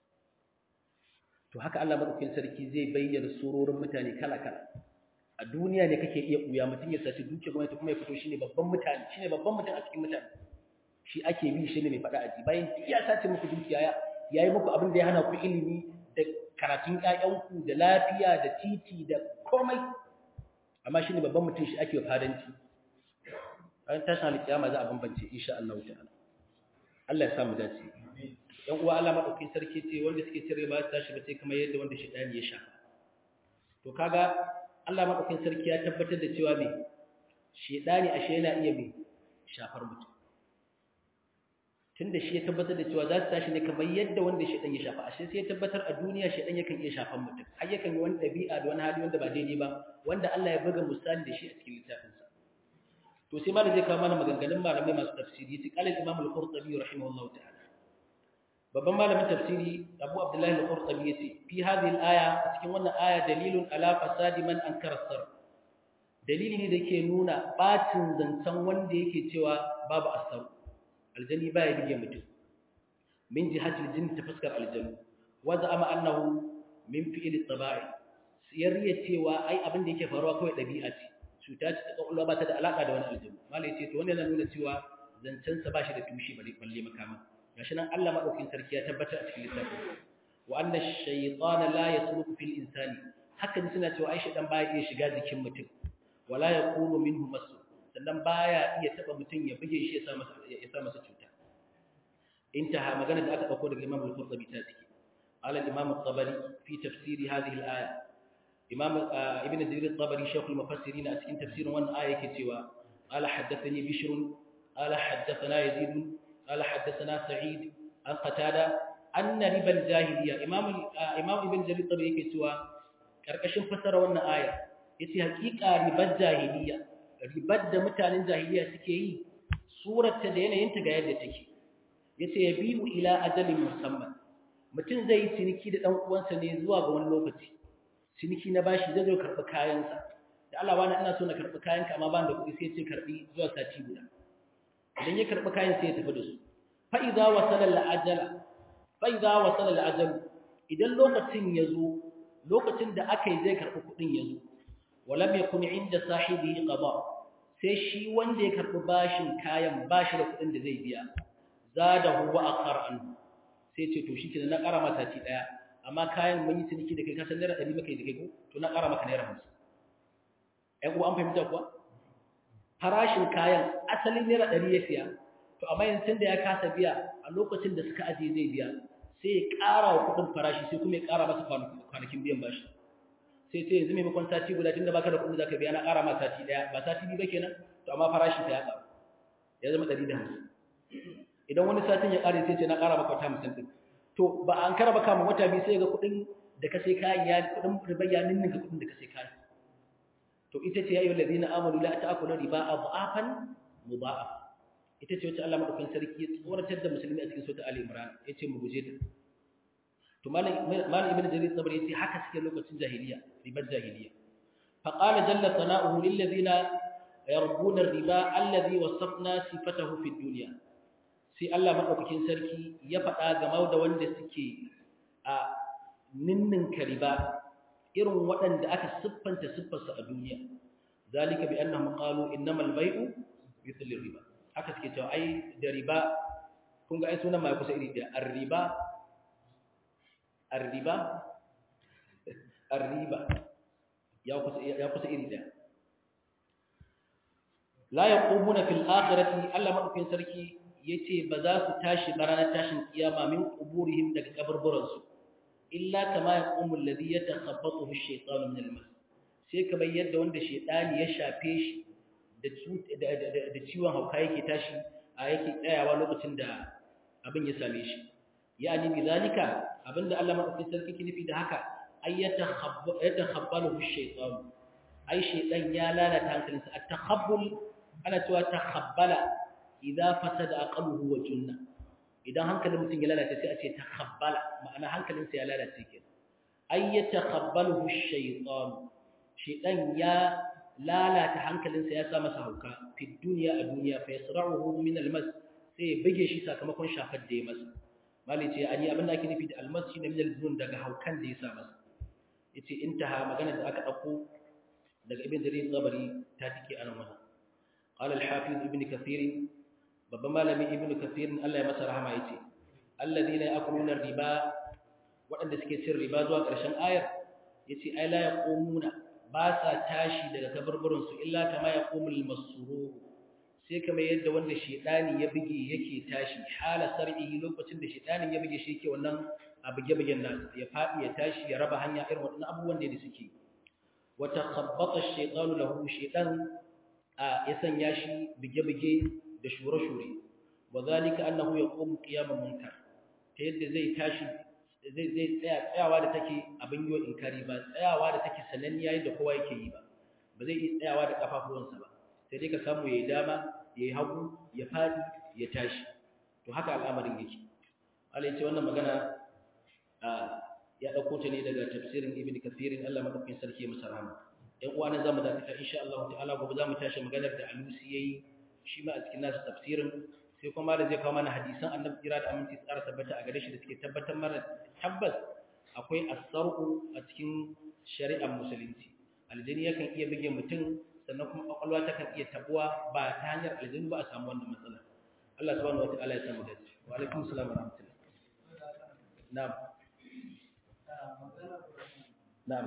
to haka Allah madaukakin sarki zai bayyana surorin mutane kala kala a duniya ne kake iya ɓuya mutum ya saci dukiyar gwamnati kuma ya fito shine babban mutane shine babban mutum a cikin mutane shi ake bi shine mai faɗa aji bayan ya sace muku dukiya ya ya yi muku abin da ya hana ku ilimi da karatun ƴaƴanku da lafiya da titi da komai amma shi ne babban mutum shi ake fadanci ran tashin alƙiyama za a bambance insha Allah ta'ala Allah ya sa mu dace yan uwa Allah madaukakin sarki ce wanda suke cire ba su tashi ba sai kamar yadda wanda shedani ya sha to kaga Allah madaukakin sarki ya tabbatar da cewa me shedani ashe yana iya me shafar mutum tunda shi ya tabbatar da cewa za su tashi ne kamar yadda wanda shedan ya shafa ashe sai ya tabbatar a duniya shedan yakan iya shafan mutum har yakan yi wani dabi'a da wani hali wanda ba daidai ba wanda Allah ya buga misali da shi a cikin littafinsa to sai malam zai kawo mana maganganun malamai masu tafsiri sai qala imam al-qurtubi rahimahullahu ta'ala babban malamin tafsiri Abu Abdullah al-Qurtubi yace fi hadhihi al-aya cikin wannan aya dalilun ala fasadi man ankara sar dalili ne da yake nuna bacin zancen wanda yake cewa babu asar aljani baya bige mutum min jihatil jinn ta fuskar aljanu wa za'ama annahu min fi'li tabai siyariya cewa ai abin da yake faruwa kawai dabi'a ce cuta ce ta kwakwalwa ba ta da alaka da wani aljanu malai ce to wannan yana nuna cewa zancen sa bashi da tushe balle balle makama gashi nan Allah madaukakin sarki ya tabbatar a cikin littafin wa anna ash-shaytana la yasluku fil insani hakan suna cewa ai shaytan baya iya shiga jikin mutum wala yaqulu minhu masu sannan baya iya taba mutum ya buge shi ya sa masa ya sa masa cuta intaha magana da aka dauko daga Imam al-Qurtubi ta ciki qala al-Imam al-Tabari fi tafsir hadhihi al-aya Imam Ibn Jarir al-Tabari shaykh al-mufassirin a cikin tafsirin wannan aya yake cewa qala haddathani Bishr qala haddathana Yazid qala haddathana Sa'id an qatada anna riba al-jahiliya Imam Imam Ibn Jarir al-Tabari yake cewa karkashin fasara wannan aya yace hakika ribar jahiliya ribar da mutanen jahiliya suke yi surarta da yanayinta ga yadda take yace yabiu ila ajalin musamman mutum zai yi ciniki da dan uwansa ne zuwa ga wani lokaci ciniki na bashi zai zo karbi kayansa da Allah wani ina so na karbi kayanka amma ban da kuɗi sai ya ce karbi zuwa sati guda idan ya karbi kayan sai ya tafi da su fa idza wasala al ajala fa idza wasala al ajal idan lokacin ya zo lokacin da aka yi zai karbi kuɗin ya zo walam yakun inda sahibihi qada sai shi wanda ya karbi bashin kayan bashi da kudin da zai biya zadahu wa akhar an sai ce to shikenan na ƙara mata ci daya amma kayan mun yi ciniki da kai kasan naira 100 maka da kai ko to na ƙara maka naira 50 ai ko an fahimta kuwa farashin kayan asalin naira 100 ya siya to amma yanzu tunda ya kasa biya a lokacin da suka aje zai biya sai ya ƙara wa kudin farashi sai kuma ya ƙara masa kwanakin biyan bashi sai sai yanzu maimakon sati guda tunda baka da kuɗin zaka biya na ƙara ma sati daya ba sati biyu ba kenan to amma farashi ta ya ƙaru ya zama 150 idan wani satin ya ƙare sai ce na ƙara maka wata 50 din to ba an karaba kama wata biyu sai ga kuɗin da ka sai kayan ya kuɗin riba ya ninninka kuɗin da ka sai kayan to ita ce ya ayyuhal ladina amanu la ta'kulu riba adhafan mudha'af ita ce wacce Allah madaukakin sarki ya tsoratar da musulmi a cikin sura Ali Imran yace mu guje ta to malam ibn jarir tabari yace haka suke lokacin jahiliya ribar jahiliya fa qala jalla sana'uhu lil ladina yarbuna riba alladhi wasafna sifatahu fid dunya sai Allah madaukakin sarki ya faɗa game da wanda suke a ninnin riba irin waɗanda aka siffanta siffarsa a duniya zalika bi annahum qalu innamal bay'u mithlu riba haka suke cewa ai da riba kun ga ai sunan mai kusa iri da ar-riba الربا الربا يا كس يا كس إريدا لا يقومون في الآخرة ألا ما ممكن سركي يتي بذاك تاشي برانا تاشي قيامة من قبورهم دك قبر برز إلا كما يقوم الذي يتخبطه الشيطان من المس sai kamar yadda wanda shedani ya shafe shi da ciwon hauka yake tashi a yake tsayawa lokacin da abin ya same shi yani bi zalika abinda Allah madaukakin sarki ke nufi da haka ay yatakhabbalu ash-shaytan ay shaytan ya lalata hankalinsa at-takhabbul ana cewa takhabbala idza fasada aqluhu wa junna idan hankalin mutum ya lalace sai a ce takhabbala ma'ana hankalinsa ya lalace kenan ay yatakhabbalu ash-shaytan shaytan ya lalata hankalinsa ya sa masa hauka fi dunya a duniya fa yasra'uhu min al-mas sai ya bige shi sakamakon shafar da ya masa malai ce ani abin da ake nufi da almasi na minal zunun daga haukan da ya sa masa yace intaha magana da aka dauko daga ibn jarir zabari ta tike anan wannan qala al-hafiz ibn kathir babban malami ibn kathir Allah ya masa rahama yace alladhina ya'kuluna riba waɗanda suke cin riba zuwa ƙarshen ayar yace ai la yaqumuna ba sa tashi daga kaburburin su illa kama yaqumul masrur sai kamar yadda wanda shedani ya bige yake tashi hala sar'ihi lokacin da shedanin ya bige shi yake wannan a bige-bigen nasa ya fadi ya tashi ya raba hanya irin waɗannan abubuwan da suke wa takhabbata ash-shaytanu lahu shaytan a ya sanya shi bige-bige da shure-shure wa zalika annahu yaqumu qiyaman munkar ta yadda zai tashi zai zai tsaya tsayawa da take abin yiwa inkari ba tsayawa da take sananniya yadda kowa yake yi ba ba zai iya tsayawa da kafafuwansa ba sai dai ka samu yayi dama yayi hagu ya fadi ya tashi to haka al'amarin yake Allah ya ce wannan magana ya dauko ta ne daga tafsirin Ibn Kathir Allah madaukakin sarki ya masa rahama ɗan uwa na zamu dakata insha Allah ta'ala gobe zamu tashi maganar da Alusi yayi shi ma a cikin nasu tafsirin sai kuma da zai kawo mana hadisan Annabi kira da aminci tsara tabbata a gare shi da suke tabbatar mana tabbas akwai asar'u a cikin shari'ar musulunci aljini yakan iya bige mutum sannan kuma kwakwalwa takan iya tabuwa ba ta hanyar aljini ba a samu wannan matsala Allah subhanahu wataala ya samu dace wa alaikum assalam wa rahmatullah na'am na'am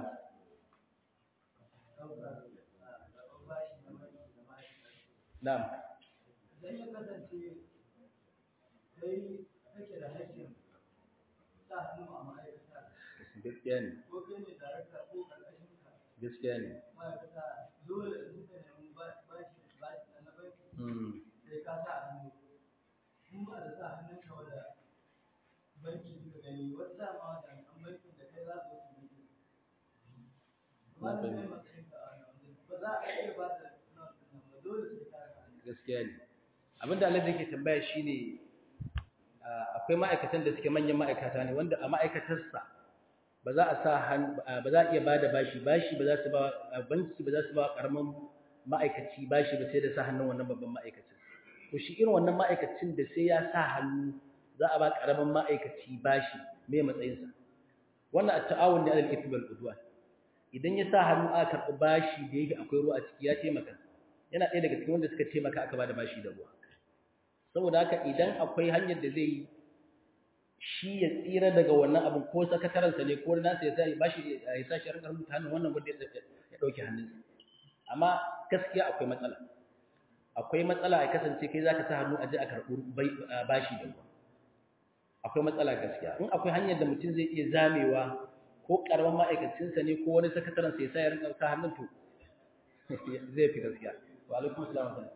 na'am idan ya kasance kai kake da haƙƙin sa hannu a ma'aikata gaskiya ne ko kai ne darakta ko ƙarƙashin ka gaskiya ne ma'aikata dole in ka nemi bashi bashi na banki mm sai ka sa hannu in ba da sa hannun ka wanda banki suka gani wasu dama da an bankin da kai za su wasu banki ba da kai matsayin ka a nan ba za a iya ba da nan ba dole sai ka sa hannu gaskiya ne abinda Allah yake tambaya shine akwai ma'aikatan da suke manyan ma'aikata ne wanda a ma'aikatarsa ba za a sa ba za a iya bada bashi bashi ba za su ba banki ba za su ba karaman ma'aikaci bashi ba sai da sa hannun wannan babban ma'aikacin to shi irin wannan ma'aikacin da sai ya sa hannu za a ba karaman ma'aikaci bashi me matsayinsa wannan at-ta'awun ne alal ithmi wal udwan idan ya sa hannu aka karɓi bashi da yake akwai ruwa a ciki ya taimaka yana ɗaya daga cikin wanda suka taimaka aka bada bashi da ruwa saboda haka idan akwai hanyar da zai shi ya tsira daga wannan abin ko sakatarensa ne ko nasa ya sai bashi ya sa shi rinka rubuta hannun wannan wanda ya ɗauki hannunsa amma gaskiya akwai matsala akwai matsala ya kasance kai zaka sa hannu a je a karɓi bashi da ruwa akwai matsala gaskiya in akwai hanyar da mutum zai iya zamewa ko karamin ma'aikacinsa ne ko wani sakatarensa ya sa ya rinka sa hannun to zai fi gaskiya wa alaikum salam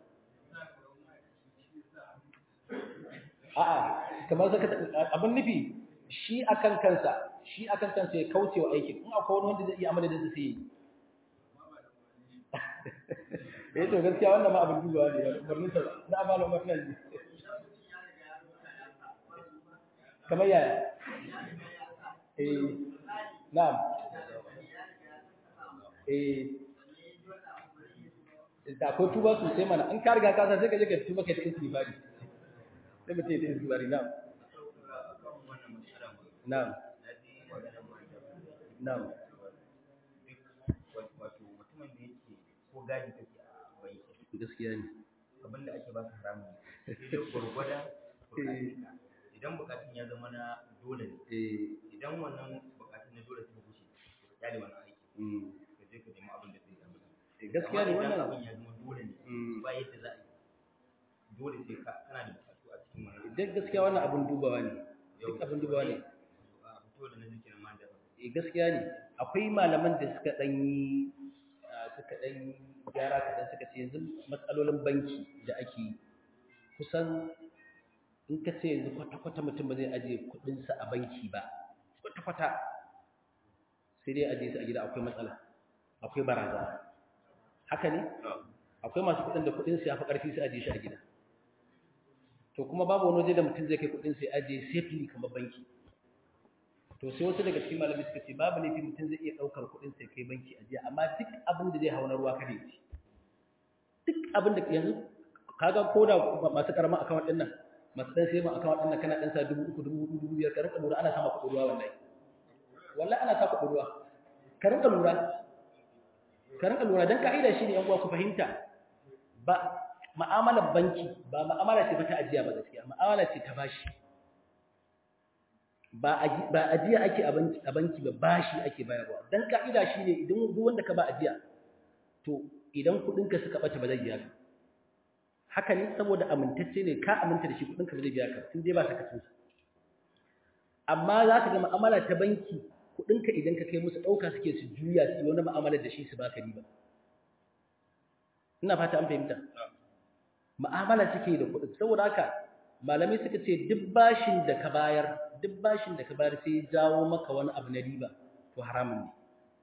a'a kamar saka abin nufi shi akan kansa shi akan kansa ya kauce wa aikin in akwai wani wanda zai iya amana da zai yi eh to gaskiya wannan ma abin dubawa ne umarnin sa na amana umarnin ne kamar yaya eh na'am eh da akwai tuba sosai mana in ka riga ka san sai ka je ka tuba kai ta istighfari sai mutum ya ta istighfari na'am na'am na'am wato mutumin da yake ko gadi kake a banki gaskiya ne abinda ake baka haramun ne sai dai gwargwada bukatunka idan bukatun ya zama na dole ne eh idan wannan bukatun na dole suka gushe to ka kyale wannan aiki mm ka je ka nemi abin da zai zama eh, gaskiya ne Amma idan wannan abin ya zama dole ne Mm. ba yadda za a yi dole sai ka kana da bukatu a cikin wannan duk gaskiya wannan abin dubawa ne duk abin dubawa ne a fito da na zikirin ma da eh gaskiya ne akwai malaman da suka dan yi ah, suka dan gyara kadan suka ce yanzu matsalolin banki da ake yi kusan in ka ce yanzu kwata-kwata mutum ba zai ajiye kudinsa a banki ba kwata-kwata sai dai ajiye su a gida akwai matsala akwai barazana haka ne akwai masu kudin da kudin su ya fi karfi su ajiye shi a gida to kuma babu wani waje da mutum zai kai kudin sai ajiye safely kamar banki to sai wasu daga cikin malamai suka ce babu laifi mutum zai iya daukar kudin sai kai banki ajiya amma duk abin da zai hau na ruwa kada ya ci duk abin da yanzu kaga koda masu karaman account din nan masu dan sai ma account din nan kana dan sa dubu uku dubu hudu dubu biyar ka rinka lura ana sama kuɗin ruwa wallahi wallahi ana sa kuɗin ruwa ka rinka lura ka rinka lura dan ka'ida shine yan uwa ku fahimta ba ma'amalar banki ba ma'amala ce ba ta ajiya ba gaskiya ma'amala ce ta bashi ba aji- ba ajiya ake a banki a banki ba bashi ake bayarwa dan ka'ida shine idan duk wanda ka ba ajiya to idan kuɗinka suka bata ba zai biya ka haka ne saboda amintacce ne ka aminta da shi kuɗinka ba zai biya ka in dai ba sakacin sa amma za ka ga mu'amala ta banki kuɗinka idan ka kai musu ɗauka suke su juya su yi wani mu'amala da shi su baka riba ina fata an fahimta mu'amala suke da kuɗin saboda haka malamai suka ce duk bashin da ka bayar duk bashin da ka bayar sai ya jawo maka wani abu na riba to haramun ne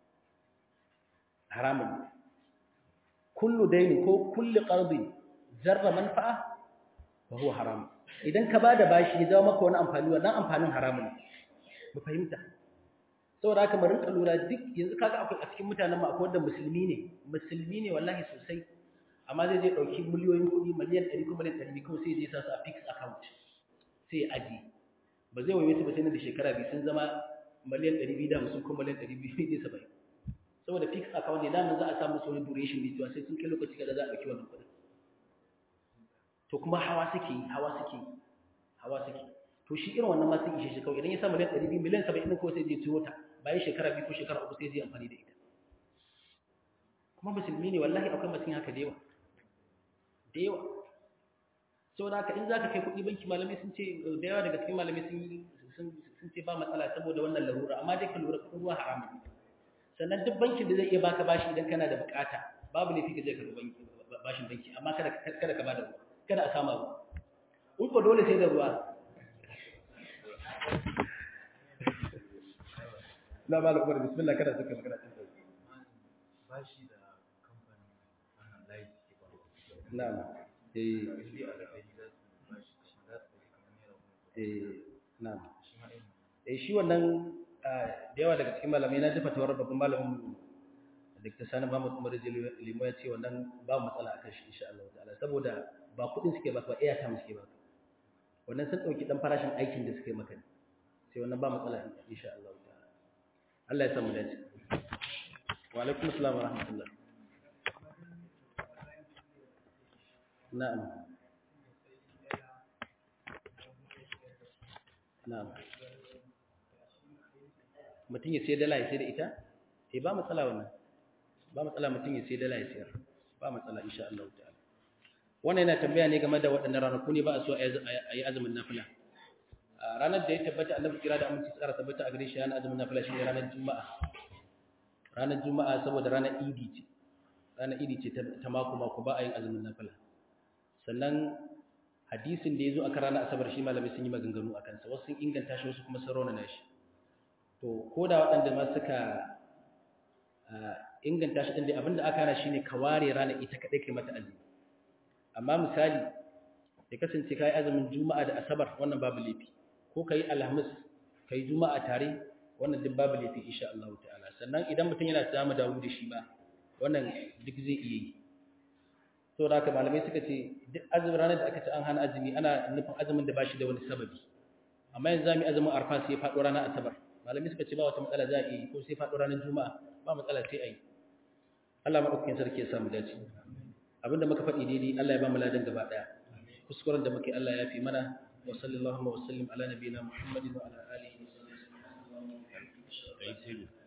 haramun ne kullu daini ko kullu qardin jarra manfa'a wa huwa haram idan ka bada bashi ya jawo maka wani amfani wannan amfanin haramun ne mu fahimta saboda haka mu rinka lura duk yanzu kaga akwai a cikin mutanen mu akwai wanda musulmi ne musulmi ne wallahi sosai amma zai je dauki miliyoyin kuɗi miliyan 100 ko miliyan 200 kawai sai ya je sa su a fixed account sai ya aje ba zai waye su ba sai na da shekara biyu sun zama miliyan 250 ko miliyan 270 saboda fixed account ne da za a samu su wani duration ne cewa sai sun kai lokaci kaza za a dauki wannan kuɗin to kuma hawa suke yi hawa suke yi hawa suke to shi irin wannan ma sun ishe shi kawai idan ya sa miliyan 200 miliyan 70 ko sai je ciwo ta bayan shekara biyu ko shekara uku sai zai amfani da ita kuma musulmi ne wallahi akwai masu yin haka da yawa da yawa saboda haka in zaka kai kuɗi banki malamai sun ce da yawa daga cikin malamai sun sun ce ba matsala saboda wannan larura amma dai ka lura kuɗin ruwa haramun sannan duk bankin da zai iya baka bashi idan kana da bukata babu laifi ka je ka banki bashin banki amma kada kada ka bada ruwa kada a sama ruwa in ko dole sai da ruwa na ba da umar bismillah kada suka magana cin sauki bashi da kamfanin wannan layi suke ba na'am eh inda a gari za su bashi shi za su ɗauki kamar naira goma eh na'am shi ma irin eh shi wannan da yawa daga cikin malamai na ji fatawar babban malamin Dr. Sani Muhammad Umar Limo ya ce wannan ba matsala akan shi insha Allah ta'ala saboda ba kuɗin suke baka ba airtime suke baka wannan sun ɗauki ɗan farashin aikin da suke maka ne sai wannan ba matsala insha Allah ta'ala Allah ya samu dace wa alaikum assalam wa rahmatullah na'am na'am mutum ya sai dala ya sai da ita eh ba matsala wannan ba matsala mutum ya sai dala ya sayar ba matsala insha Allah ta'ala wannan yana tambaya ne game da waɗannan ranaku ne ba a so a yi azumin nafila a ranar da ya tabbata annabi kira da aminci tsara tabbata a gare shi yana azumin nafila shi ne ranar juma'a ranar juma'a saboda ranar idi ce ranar idi ce ta mako mako ba a yin azumin nafila sannan hadisin da ya zo akan ranar asabar shi malamai sun yi maganganu a kansa wasu sun inganta shi wasu kuma sun raunana shi to ko da waɗanda ma suka inganta shi ɗin dai abinda aka hana shi ne ka ware ranar ita kaɗai kai mata azumi amma misali ya kasance ka yi azumin juma'a da asabar wannan babu laifi ko ka yi alhamis ka yi juma'a tare wannan duk babu laifi insha Allah ta'ala sannan idan mutum yana samu dawo da shi ba wannan duk zai iya yi to da haka malamai suka ce duk azumin ranar da aka ce an hana azumi ana nufin azumin da ba shi da wani sababi amma yanzu zamu azumin arfa sai ya faɗo ranar asabar malamai suka ce ba wata matsala za a yi ko sai faɗo ranar juma'a ba matsala sai a yi Allah maɗaukakin sarki ya samu dace abinda muka faɗi daidai Allah ya ba mu ladan gaba ɗaya kuskuren da muke Allah ya fi mana wa sallallahu wa sallim ala nabiyina Muhammadin wa ala alihi wa sahbihi